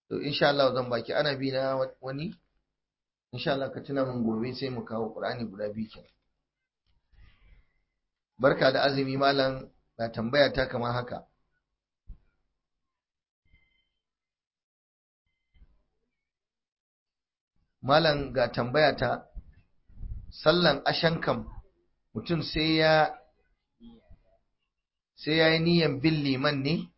to insha Allah zan baki ana bi na wani insha Allah ka tuna min gobe sai mu kawo Qur'ani guda biyu kenan barka da azumi malam na tambaya ta kamar haka malam ga tambaya ta sallan ashankam mutum sai ya sai ya yi niyan bin liman ne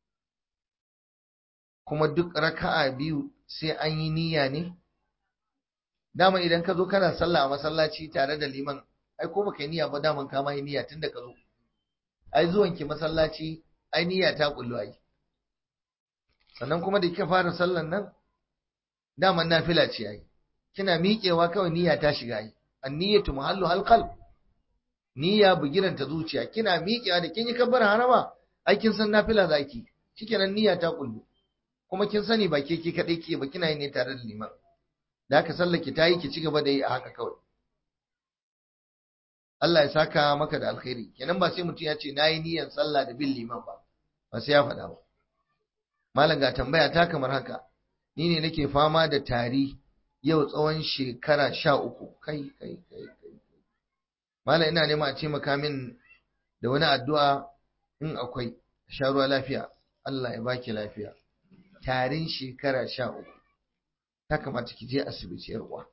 kuma duk raka'a biyu sai an yi niyya ne dama idan ka zo kana sallah a masallaci tare da liman ai ko baka yi niyya ba daman ka ma yi niyya tunda ka zo ai zuwan ki masallaci ai niyya ta kullu ai sannan kuma da kika fara sallan nan daman nafila ce ai kina miƙewa kawai niyya ta shiga ai anniyatu mahallu halqal niyya bugiran ta zuciya kina miƙewa da kin yi kabbar harama ai kin san nafila zaki shikenan niyya ta kullu kuma kin sani ba ke ke kadai ke ba kina yi ne tare da liman da haka sallar ki tayi ki ci gaba da yi a haka kawai Allah ya saka maka da alkhairi kenan ba sai mutum ya ce nayi niyyar sallah da bin liman ba ba sai ya faɗa ba malam ga tambaya ta kamar haka ni ne nake fama da tari yau tsawon shekara sha uku kai kai kai kai malam ina nema a ce maka min da wani addu'a in akwai sha ruwa lafiya Allah ya baki lafiya tarin shekara sha uku ta kamata ki je asibiti yar uwa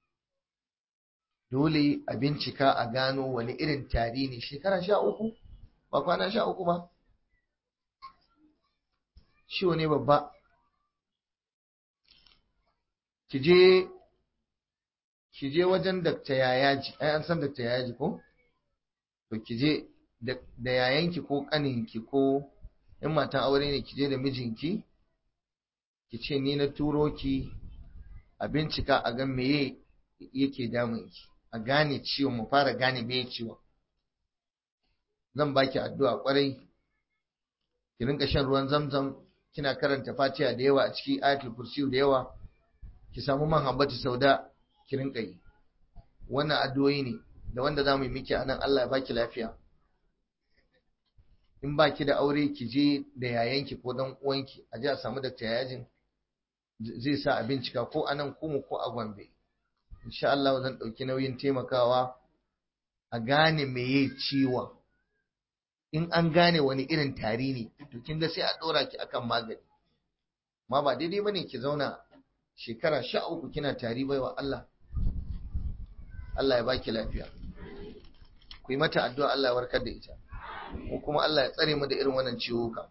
dole a bincika a gano wani irin tari ne shekara sha uku ba kwana sha uku ba ciwo ne babba ki je ki je wajen dakta yayaji ai an san dakta yayaji ko to ki je da yayanki ko kaninki ko in matan aure ne ki je da mijinki ki ce ni na turo ki a bincika a ga meye yake damun ki a gane ciwon mu fara gane meye ciwon zan baki addu'a kwarai ki rinka shan ruwan zamzam kina karanta fatiha da yawa a ciki ayatul kursiyu da yawa ki samu man hambatu sauda ki rinka yi wannan addu'o'i ne da wanda za mu yi miki anan Allah ya baki lafiya in baki da aure ki je da yayanki ko dan uwanki a je a samu dakta yajin zai sa a bincika ko a nan kuma ko a Gombe. Insha Allah zan ɗauki nauyin taimakawa a gane meye ciwon. In an gane wani irin tari ne, to kin ga sai a ɗora ki akan magani. Ma ba daidai bane ki zauna shekara sha uku kina tari baiwa Allah. Allah ya baki lafiya. Ku yi mata addu'a Allah ya warkar da ita. Ko kuma Allah ya tsare mu da irin wannan ciwuka.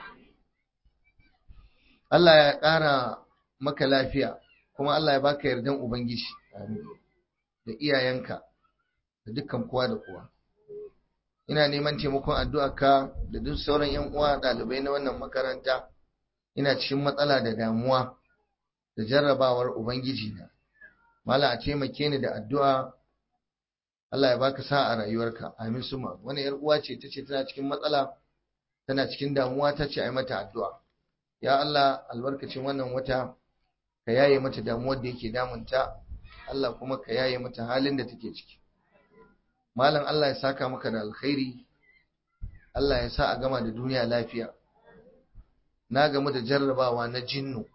Allah ya ƙara maka lafiya kuma Allah ya baka yardan Ubangiji da iyayenka da dukkan kowa da kowa. Ina neman taimakon addu'arka da duk sauran ‘yan uwa ɗalibai na wannan makaranta, ina cikin matsala da damuwa da jarrabawar Ubangiji na. Mala a taimake ni da addu'a Allah ya baka sa a rayuwarka, amin suma. Wani ‘yar uwa ce ta ce tana cikin matsala, tana cikin damuwa ta ce a yi mata addu'a. Ya Allah albarkacin wannan wata ka yaye mata damuwar da yake damunta Allah kuma ka yaye mata halin da take ciki malam Allah ya saka maka da alkhairi Allah ya sa a gama da duniya lafiya na gamu da jarrabawa na jinnu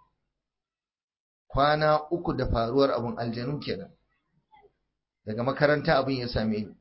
kwana uku da faruwar abun aljanu kenan daga makaranta abin ya same ni